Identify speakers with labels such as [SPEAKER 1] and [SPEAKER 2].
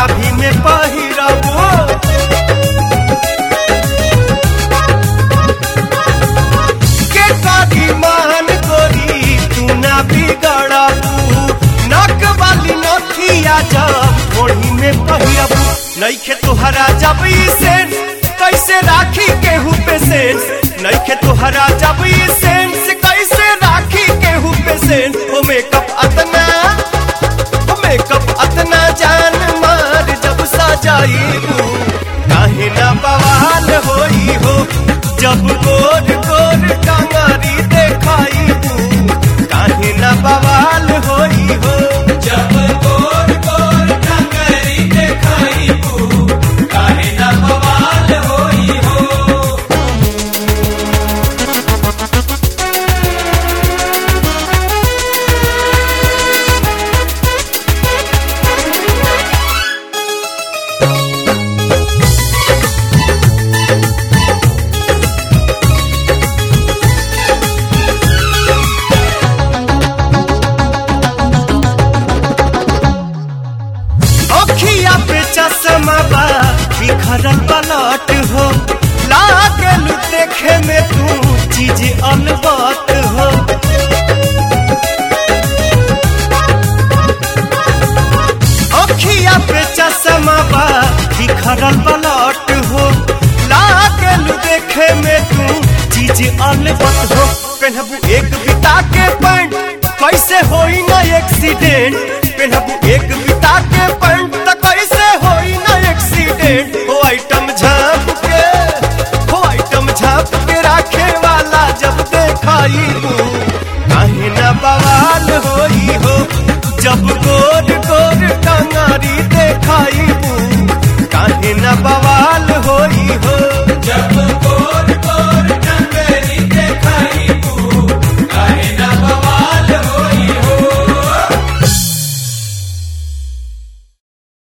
[SPEAKER 1] नाभि में पहिरबो के करी मान गोरी तू ना बिगड़बू नक वाली नथिया जब ओढ़ी में पहिरबू नइखे तोहरा जब ई सेंस कैसे राखी केहू पे सेंस नइखे तोहरा जब ई सेंस कैसे राखी केहू पे सेंस ओ मेकअप अतना ओ मेकअप अतना जान मार जब सजाई काहे ना बवाल होई हो जब गोर गोर टंगारी देखाई काहे ना बवाल होई हो
[SPEAKER 2] जब गोर गोर टंगरी देखाई काहे ना बवाल होई हो
[SPEAKER 1] अखिया पे चश्मा बा बिखरल पलट हो लागल देखे में तू चीज अलबत हो अखिया पे चश्मा बा बिखरल पलट हो लागल देखे में तू चीज अलबत हो पहनबू एक बिता के पैंट कैसे होई ना एक्सीडेंट पहनबू एक बिता के पैंट त कैसे होई ना एक्सीडेंट हो आइटम झाप के हो आइटम झाप के राखे वाला जब देखाई काहे ना बवाल होई हो जब गोर गोर टंगारी देखाई